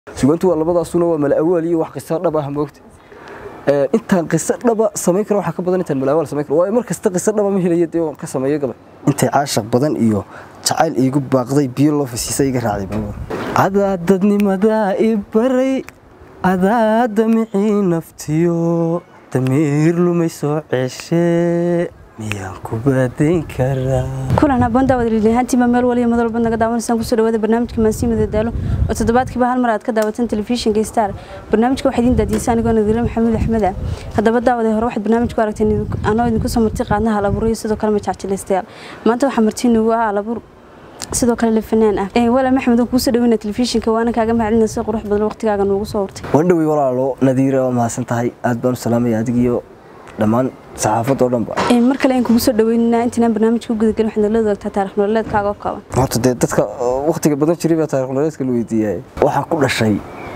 sugaantu waa labadaasuna waa mala awaal iyo wax qiso dhab ah moogta intaan qiso dhaba samayn karo waxaa ka badan intaan mala awaal samayn karo waayo mar kasta qiso dhaba ma helaya dee waan ka sameeyo gabay intay caashaq badan iyo jacayl iigu baaqday biyo loo fasiisa iga raacday baabuur adaa dadnimadaa i baray adaa damicii naftiyo damiir lumay soo ceeshee miyaan ku baadayn karaa kulan habboon daawadalilahaantiiba meel waliya madal bad naga daawanaysaan kusoo dhawaada barnaamijka maansiimada daalo oo toddobaadkiiba hal mar aad ka daawatan telefishinka star barnaamijka waxaa idiin daadiyeysa anigoo nadiire maxamuud axmed ah haddaba daawada hore waxaad barnaamijku aragteen anoo idinku soo marti qaadna hal abuur iyo sidoo kale majacjilaystayaal maanta waxaa marti nagu ah hal abuur sidoo kale le fanaan ah wala maxamed oo kuusoo dhaweyna telefishinka waana kaaga mahadcelinaa si qurux badan waqtigaaga noogu soo hortay waan dhowey walaalo nadiire waa mahadsan tahay aad baan u salaamaya adigiyo dhammaan saxaafadoo dhanba mar kale aan kugu soo dhaweynaa intaanaan barnaamijka u gudagelin waxaad nala wadaagtaa taarikh nololeedkaaga oo kooban horta dee dadka waqtiga badan jiray baa taarikh nololeedka la weydiiyay waxaan ku dhashay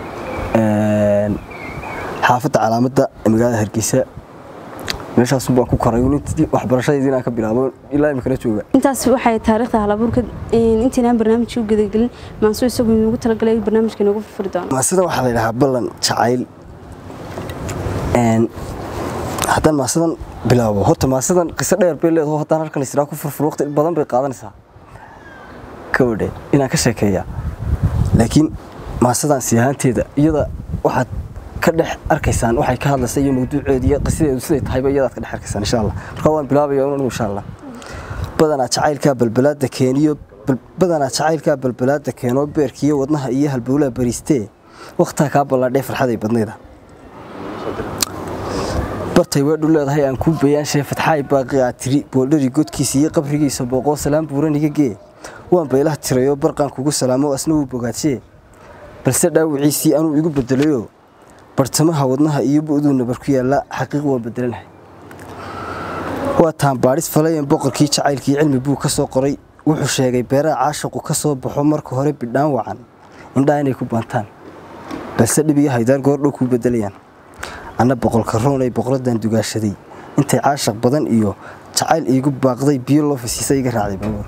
xaafadda calaamadda ee magaalada hargeysa meeshaas baan ku koray waxbarashadeedii inaan ka bilaabo ilaa imikana jooga intaas waxay taariikhda halabuurka intaanaan barnaamijka u gudagelin maanso isagu inugu talagalay barnaamijka inoogu furfuri doono maasida waxaa la yidhahaa ballan jacayl haddaan maasadan bilaabo horta maasadan qiso dheer bay leedaho haddaan halkan israa ku furfur waqti badan bay qaadanaysaa kawadhe inaan ka sheekeeya laakiin maasadan si ahaanteeda iyada waxaad ka dhex arkaysaan waxay ka hadlaysa iyo mawduuceeda iyo qisadeedu siday tahayba iyadaad ka dhex arkaysaan insha allah marka waan bilaabaya anigu insha allah badanaa jacaylkaa balbalaada keeniyo badanaa jacaylkaa balbalaada keenoo beerkiiyo wadnaha iyo halbowlaha bariistee wakhtaa kaa ballaadhee farxaday badnayda bartay weedhu leedahay aan kuu bayaanshae fatxaay baaqi aa tiri booldhari godkiisa iyo qabrigiisa booqoo salaam buuraniga gee waan baylaha tirayoo barqaan kugu salaamo asna wuu bogaadshee balse dhaawiciisii anuu igu bedelayoo bartamaha wadnaha iyo bu'duu nabar ku yaalla xaqiiq waan bedelanahay waa taan baadhis falayan boqorkii jacaylkii cilmi buu ka soo qoray wuxuu sheegay beeraha caashaqu ka soo baxo marka hore bidhaan wacan indhaa inay ku baantaan balse dhib iyo haydaar goordhow kuu bedelayaan anna boqolka roonay boqoradan dugaashaday intay caashaq badan iyo jacayl iigu baaqday biyo loo fasiisa iga raacday baabuur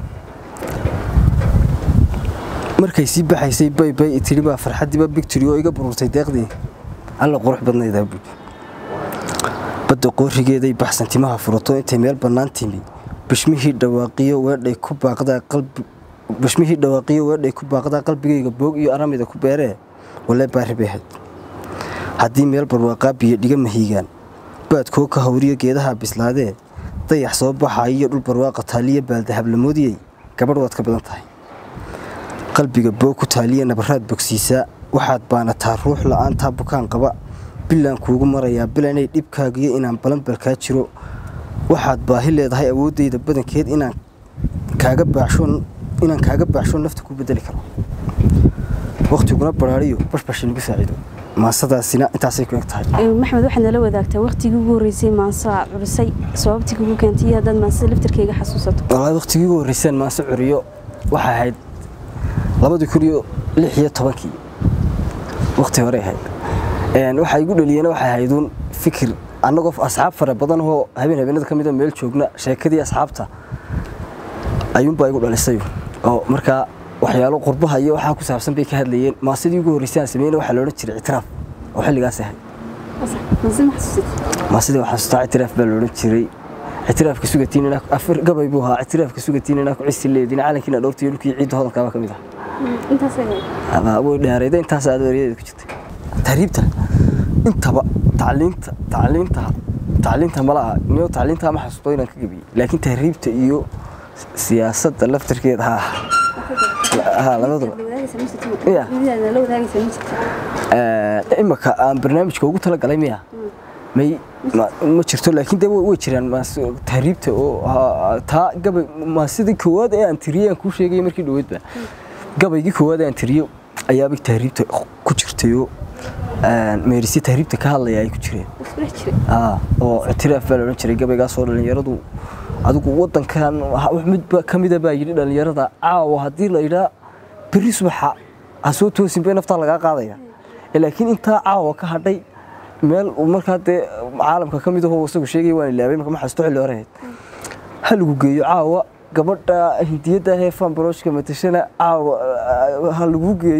markay sii baxaysay baybay itiri baa farxaddiiba bigtiri oo iga bururtay deeqdii alla qurux badnaydaa buud badda qoorigeeday baxsan timaha furato intay meel bannaan timi bishmihii dhawaaqiyo weedhay ku baaqdaa qalbi bishmihii dhawaaqiyo weedhay ku baaqdaa qalbigayga boog iyo aramida ku beeree walee baari bay ahayd haddii meel barwaaqaa biyo dhiga mahiigaan baadkoo ka hawriyo geedaha bislaadee dayax soo baxaa iyo dhul barwaaqa taaliya baaldahablamoodiyey gabadh waad ka badan tahay qalbiga boog ku taaliya nabaraad bogsiisaa waxaad baanataa ruux la'aantaa bukaan qaba bilaan kuugu marayaa bilanay dhibkaagiyo inaan balanbalkaa jiro waxaad baahi leedahay awooddayda badankeed inaan kaaga baaxsho nafta ku bedeli karo wakhtiguna baraariyo bashbash inagu saaciido maasadaasina intaasay ku eg tahay maxamed waxaad nala wadaagtaa waqtigii ugu horreysay maanso aad curisay sababtii kugu keentay iyo haddaad maansada laftarkeyga xasuusato walahi waqtigii ugu horreyseen maanso curiyo waxay ahayd labadii kun iyo lix iyo tobankii waqti hore ahayd waxaa igu dhaliyeen waxay ahayduun fikir annagoo asxaab fara badan oo habeen habeenada ka mida meel joogna sheekadii asxaabta ayuunbaa igu dhalisay oo markaa waxyaalo qurbaha iyo waxaa ku saabsan bay ka hadlayeen maasidii ugu horreysay aan sameyna waxaa loodhan jiray ictiraaf oo xilligaas ahay maasidii waxaa xasuustaa ictiraaf baa loodhan jiray ictiraafka sugatiin afar gabay buu ahaa ictiraafka sugatiin inaa ku cisi leediin calankiina dhowrtiyo dhulkii ciidda hodankaaba ka mid ah way dheerayda intaas aad wariyadeeda ku jirtay tahriibta intaba tacliinta tacliinta tacliinta malaha niyo tacliinta ma xasuusto inaan ka gabiyey laakiin tahriibta iyo siyaasadda laftarkeeda ha imaka aan barnaamijka ugu talagalay miya may ma jirto laakiin de way jiraan tahriibta oo taa gabay maasidii koowaad ee aan tiriyey aan kuu sheegay markii dhoweedba gabaygii koowaad ee aan tiriyo ayaaba tahriibta ku jirtayoo meerisi tahriibta ka hadlaya ay ku jireen oo ictiraaf baa la odhan jiray gabaygaasoo dhallinyaradu adigu wadankan mid ka mida baa yidhi dhallinyarada caawa haddii la yidhaa berri subaxa ha soo toosin bay naftaa lagaa qaadaya laakiin intaa caawa ka hadhay meel markaa dee caalamka ka mid ahoo isagu sheegaya waan ilaabay marka ma xasuusto xilli hore ahayd ha lagu geeyo caawa gabadha hindiyadda ahee fanbaroshka matashana caawa ha lagu geeyo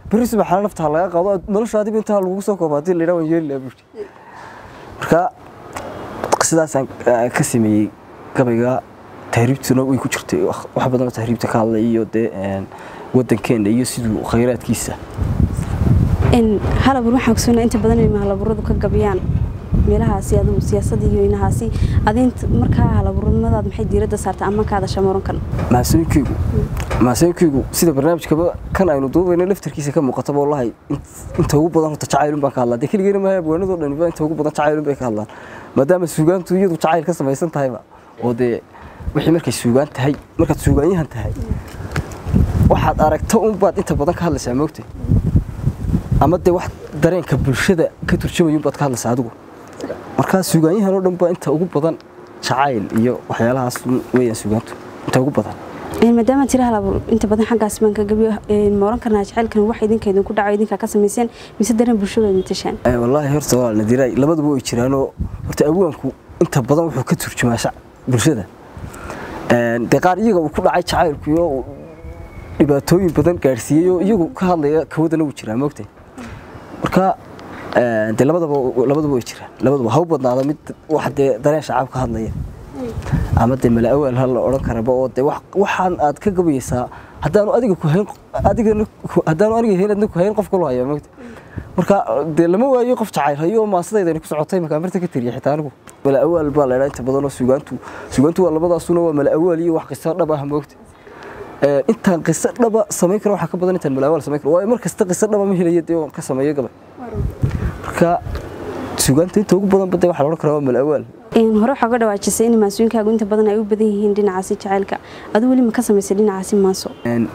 berri subaxana nafta laga qaado noloshaadiba intaa lagugu soo kooba hadii laydhaa waan yeeli lahaa buuri marka sidaasaan ka sameeyey gabayga tahriibtuna way ku jirtay wax badanoo tahriibta ka hadlay iyo dee wadankeena iyo siduu khayraadkiisa halabur waxaan kusugnaa inta badan inay halaburadu ka gabiyaan meelahaasi adigu siyaasadda iyo inahaasi adinta markaa halabuurnimadaad maxay diiradda saartay ama kaada shamorankan mahasooyinkeygu mahasooyinkeygu sida barnaamijkaba kan aynu duubayno laftarkiisa ka muuqataba wallahi inta ugu badan horta jacaylun baan ka hadlaa dee keligeena maaha abwaanadoo dhaniba inta ugu badan jacaylun bay ka hadlaan maadaama suugaantu iyadu jacayl ka samaysan tahayba oo dee wixii markay suugaan tahay markaad suugaanyahan tahay waxaad aragta unbaad inta badan ka hadlaysaa moogtay ama dee wax dareenka bulshada ka turjumayun baad ka hadlaysaa adigu markaa suugaanyahan oo dhan baa inta ugu badan jacayl iyo waxyaalahaas weeyaan suugaantu inta ugu badan maadaama tira halabur inta badan xaggaas baan ka gabiyo ma oran karnaa jacaylkan wax idinka idinku dhaco idinkaa ka samayseen mise dareen bulshada matashaan wallaahi horta waa nadiiraay labaduba way jiraanoo horta awaanku inta badan wuxuu ka turjumaa bulshada dee qaar iyaga uu ku dhacay jacaylku iyo dhibaatooyin badan gaadhsiiyey oo iyagu ka hadlaya kawadana wuu jiraa moogtay marka dee labadaba labadaba way jiraan labaduba ha u badnaada mid wax dee dareen shacab ka hadlaya ama dee mala awaal ha la odhan karaba oo dee waxaan aad ka gabayeysaa haddaanu adiga ku hayn adigana haddaanu aniga hayn adna ku hayn qof kaloo hayaa moogta marka dee lama waayo qof jacayl hayo oo maasadayda ku socotay markaa marta ka tiriya xitaa anigu mala awaal baa la idhaa inta badan oo suugaantu suugaantu waa labadaasuna waa mala awaal iyo wax qiso dhab ah moogta intaan qiso dhaba samayn karo waxaa ka badan intaan mala awaal samayn karo waayo mar kasta qiso dhaba ma helaya dee waan ka sameeyo gabay marka suugaanta inta ugu badan badee waxaa la odhan karaa waa mala awaal hore waxaa uga dhawaajisay in maasooyinkaagu inta badan ay u badan yihiin dhinacaasi jacaylka aduu weli ma ka samaysay dhinacaasi maaso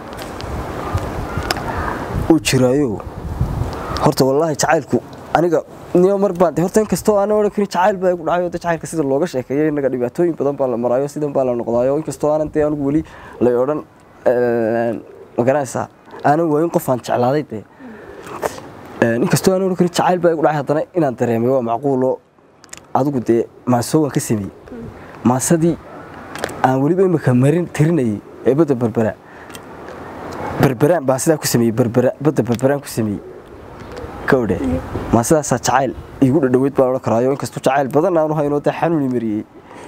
uu jiraayo horta wallaahi jacaylku aniga niyo mar baan horta inkastoo aan odhan karin jacayl baa igu dhacay oo jacaylka sida looga sheekeeyo innaga dhibaatooyin badan baa la maraayo sidan baa la noqdaayo inkastoo aanan dee anigu weli lay odhan ma garanaysaa aanan waayin qof aan jeclaaday dee inkastoo aan odhan karin jacayl baa igu dhacay haddana inaan dareemay waa macquulo adigu dee maaso waan ka sameeyey maasadii aan weliba imika marin tirinayay ee badda berbera berberaan baan sidaa ku sameeyey berbera badda berberaan ku sameeyey kawdhe maasidaasaa jacayl iigu dhadhoweyd baan odhan karaayo inkastoo jacayl badan aanu haynoo dee xanuuni mariyey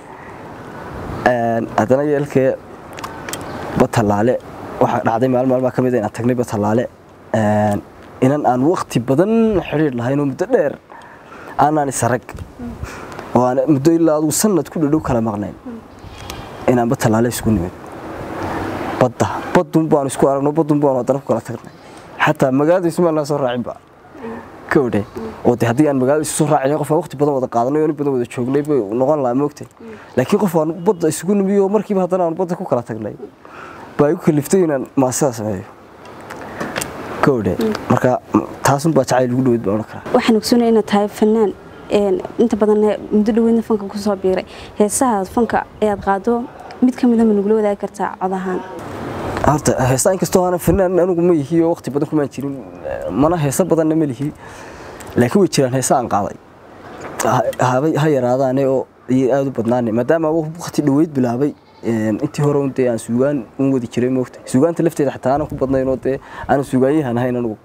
haddana yeelkee batalaale waxaa dhacday maalin maalmaa ka mid inaan tagnay batalaale inan aan wakti badan xidhiir lahayn oo muddo dheer aanaan isarag oo aan muddo ilaa adugu sanad ku dhadhow kala maqnayn inaan batalaale isku nimid badda badun baanu isku aragno badun baanu haddana ku kala tagnay xataa magaalada ismaalnaa soo raacinba kawdhe oo de haddii aan magaalada isu soo raacin qof aan waqti badan wada qaadanay oo in badan wada joognay bay noqon lahaa moogtay laakiin qof aan badda isugu nimiyo oo markiiba haddana aan badda ku kala tagnay baa igu kaliftay inaan maasida sameeyo kawdhe marka taasun baa jacayl ugu dhaweyd baan odhan karaa waxaan ogsoonaya inaad tahay fanaan inta badan muddo dhaweydna fanka kusoo biiray heesaha fanka ayaad qaado mid ka mida ma nagula wadaagi kartaa cod ahaan horta heesa inkastoo aanan fanaan anigu ma yihi oo waqti badan kumaan jirin mana heesa badanna ma lihi laakiin way jiraan heesa aan qaaday ha yaraadaane oo aada u badnaane maadaama waqti dhaweyd bilaabay intii hore dee aan suugaan un wadi jiray moogta suugaanta lafteeda xataa aanan ku badnayn oo dee aanan suugaanyahan ahayn anigu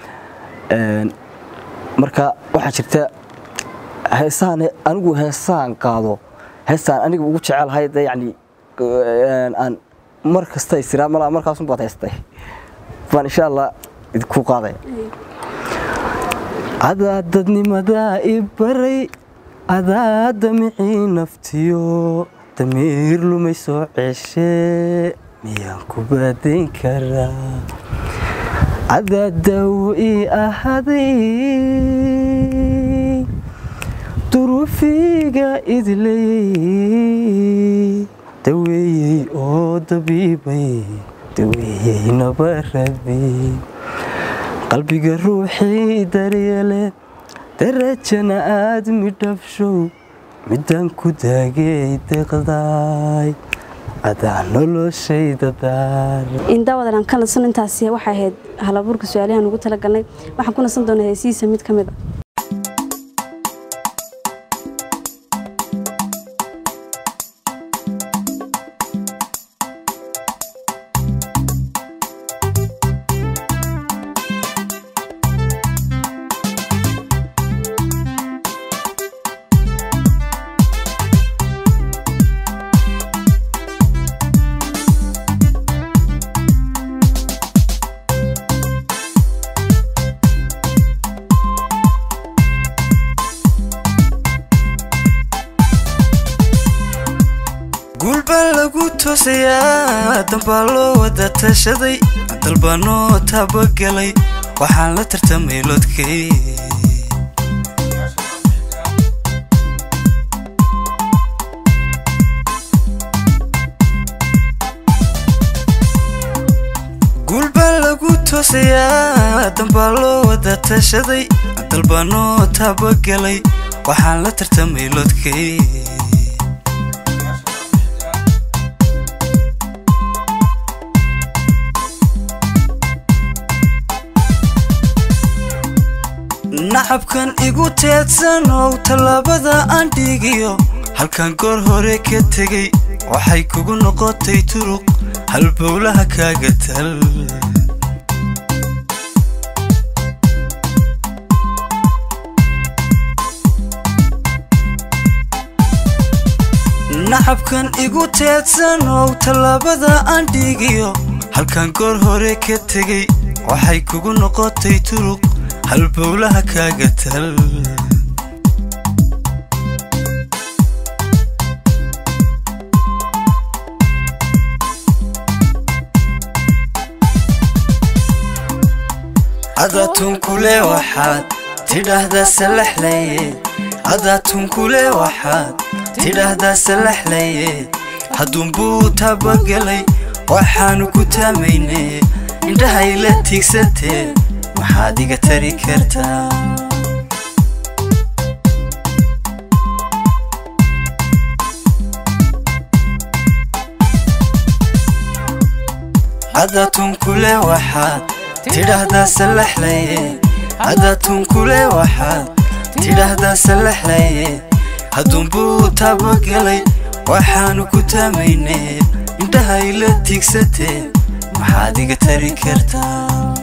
marka waxaa jirta heesahan anigu heesaan qaado heestaan aniga ugu jecelahay dee yacni aan mar kasta isiraa malaa markaasun baad haystay baan insha allah idinku qaadaya adaa dadnimadaa i baray adaa damicii naftiyo damiir lumay soo ceeshee miyaan ku baadayn karaa adaa daawo ii ahaday duruufiga idlayey daweeyey oo dabiibay daweeyey nabaradii qalbiga ruuxii daryeele darajana aad midhabshow midaan ku daagay deqdaay adaa noloshayda daar indaawadan aan ka nasan intaasi waxay ahayd halabuurka su-aalahan ugu talagalnay waxaan ku nasan doonaa heesihiisa mid ka mid a toosayaa dambaa loo wada tashaday dalbanoo taabagalay waxaan la tartamay lodkay guulbaa lagu toosayaa dambaa loo wada tashaday dalbanoo taabagalay waxaan la tartamay lodkay nacabkan igu teedsanow tallaabada aan dhigiyo halkan goor hore ka tegay waxay kugu noqotay turuq halbowlaha kaaga tal nacabkan igu teedsanow tallaabada aan dhigiyo halkan goor hore ka tegay waxay kugu noqotay turuq halbowlaha kaaga tal cadaatunkule waxaad tidhaahdaa salaxlaye cadaatunkule waxaad tidhaahdaa salaxlaye hadduunbuu taabagelay waxaanu ku taamayne indhahay la tiigsantee maxaad iga tari kartaa cadaatunkule waxaad tidhaahdaa salaxlaye cadaatunkule waxaad tidhaahdaa salaxlaye hadduunbuu taabagelay waxaanu ku taamayne indhahay la tiigsatee maxaad iga tari kartaa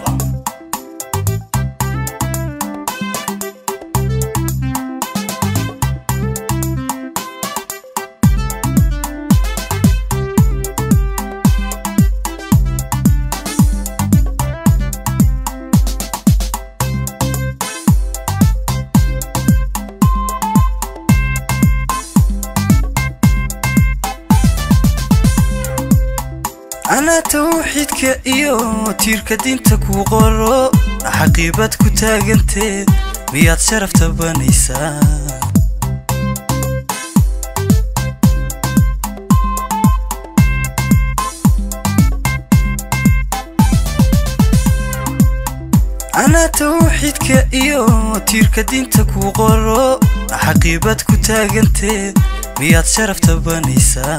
anaa tawxiidka iyo tiirka diinta kuu qoro xaqiibad ku taagantee miyaad sharaf tabanaysaa anaa tawxiidka iyo tiirka diinta kuu qoro xaqiibad ku taagantee miyaad sharaf tabanaysaa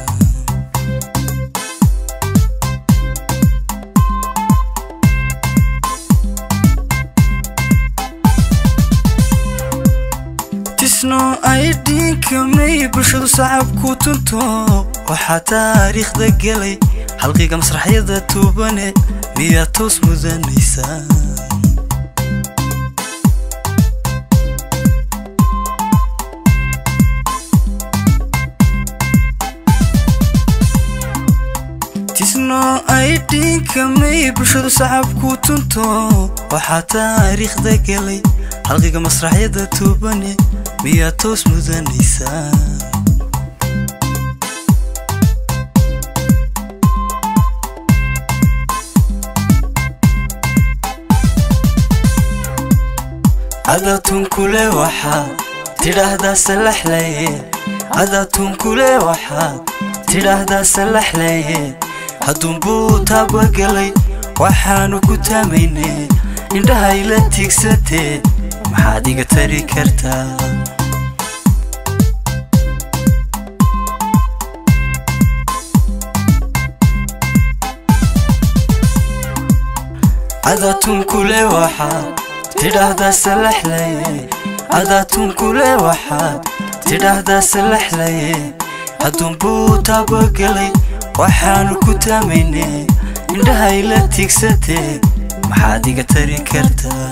tisno ay dhiinkamay bulshadu sacabku tunto waxaa taariikhda gelay halqiga masraxyada tuubane miyaad toos mudanaysaa tisno ay dhiinkamay bulshadu sacabku tunto waxaa taariikhda gelay halqiga masraxyada tuubane miyaad toos mudanaysaa cadaatunkule waxaad tidhaahdaa salaxlaye cadaatunkule waxaad tidhaahdaa salaxlaye hadduunbuu taabagelay waxaanu ku taamayne indhahay la tiigsatee maxaad iga tari kartaa cadaatunkule waxaad tidhaahdaa salaxlaye cadaatunkule waxaad tidhaahdaa salaxlaye hadduunbuu taabagelay waxaanu ku taamayne indhahay la tiigsatee maxaad iga tari kartaa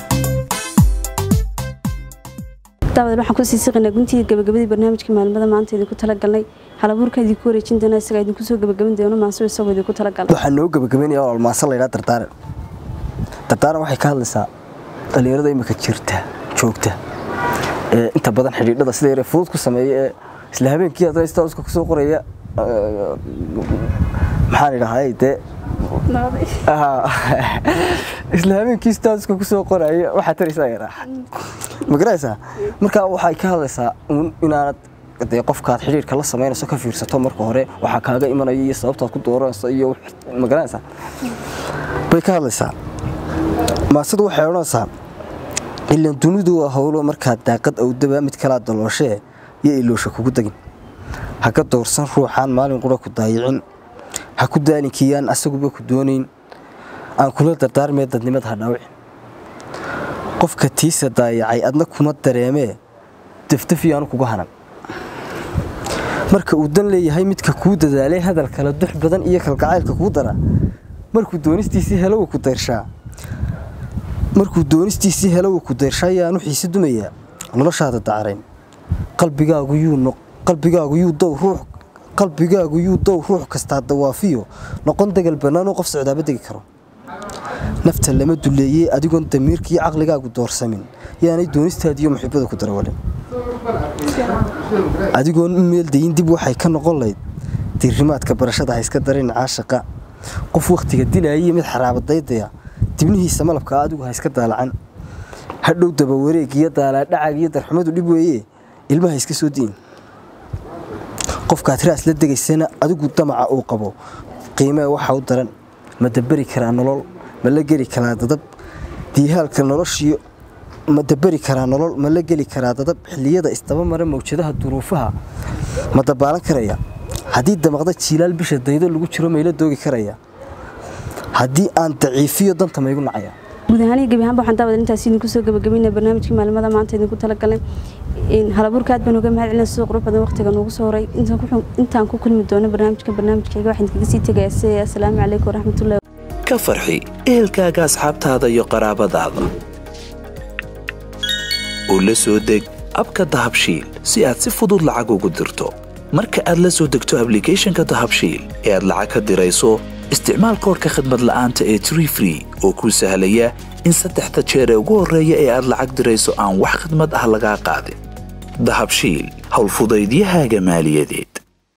daawad waxaan kusii siqinaa guntiga gabagabadii barnaamijka maalmada maanta idinku talagalnay halabuurka idinku wareejin doona isagaa idinku soo gabagabin doono maaso isagoo idinku talagalay waxaa noo gabagabaynaya oo almaasa laydhaa dardaaran dardaaran waxay ka hadlaysaa dhallinyarada imika jirta joogta ee inta badan xidhiidhada sida yare fudud ku sameeya ee isla habeenkii adrestauska kusoo qoraya maxaan idhahay dee isla habeenkii statuska kusoo qoraya waxaa taraysaa yaraaxa ma garanaysaa marka waxay ka hadlaysaa inaanad dee qofkaad xidhiirka la samaynayso ka fiirsato marka hore waxaa kaaga imanaya iyo sababtaad ku dooranayso iyo ma garanaysaa bay ka hadlaysaa maasadu waxay odhanaysaa ilan dunidu waa howlo markaad daaqad awdaba mid kalaa dalooshee iyo iloosha kugu degin ha ka doorsan ruuxaan maalin qura ku daayicin ha ku daaninkiyaan asaguba ku doonayn aan kula dardaarmee dadnimada ha dhaawicin qofka tiisa daayacay adna kuma dareemee dafdafiyaanu kuga hanan marka uu dan leeyahay midka kuu dadaalay hadal kala dux badan iyo kalgacaylka kuu dara markuu doonistiisii helawa ku dayrshaa markuu doonistiisii helawa ku dayrshaa yaanu xiise dumayaa noloshaada dacrayn qalbigaagu yuu qalbigaagu yuu dow ruux qalbigaagu yuu dow ruux kastaa dawaafiyo noqon degal bannaanoo qof socdaaba degi karo nafta lama duleeyey adigoon damiirkii caqligaagu doorsamin yaanay doonistaadiiyo muxibbada ku darawalin adigoon u meeldayin dib waxay ka noqon layd diirimaadka barashada ha iska darin caashaqa qof wakhtiga dilaayaiyo mid xaraabadaydaya dibnihiisa malabkaa adigu ha iska daalacan hadhow dabawareeg iyo daalaadhacag iyo darxumadu dhib weeye ilmaha iska soo diin qofkaad raas la degaysana adigu damaca uu qabo qiimee waxa u daran ma daberi karaa nolol ma la geli karaa dadab diihaalka noloshiyo ma daberi karaa nolol ma la geli karaa dadab xilliyada isdaba mara mawjadaha duruufaha ma dabaalan karaya haddii damaqda jiilaal bisha daydo lagu jiro mayla doogi karaya haddii aan daciifiyo danta maygu nacaya guud ahaan gebi ahaanba waxaan daawada intaas idinku soo gabagabayna barnaamijkii maalimada maanta idinku talagalay halabuurka aad baan uga mahad celina sida qurux badan waqtiga noogu soo horay intaan ku kulmi doono barnaamijka barnaamijkayga waxaan idinkaga sii tegaya sida asalaamu calaykum waraxmatullahi ka farxi ehelkaaga asxaabtaada iyo qaraabadaada oo la soo deg abka dahabshiil si aad si fudud lacag ugu dirto marka aad la soo degto ablicathonka dahabshiil ee aad lacag ka dirayso isticmaal koorka khadmad la'aanta ee tree free oo kuu sahlaya in saddexda jeer ee ugu horreeya ee aad lacag dirayso aan wax khidmad ah lagaa qaadin dahabshiil howlfudaydiyahaaga maaliyadeed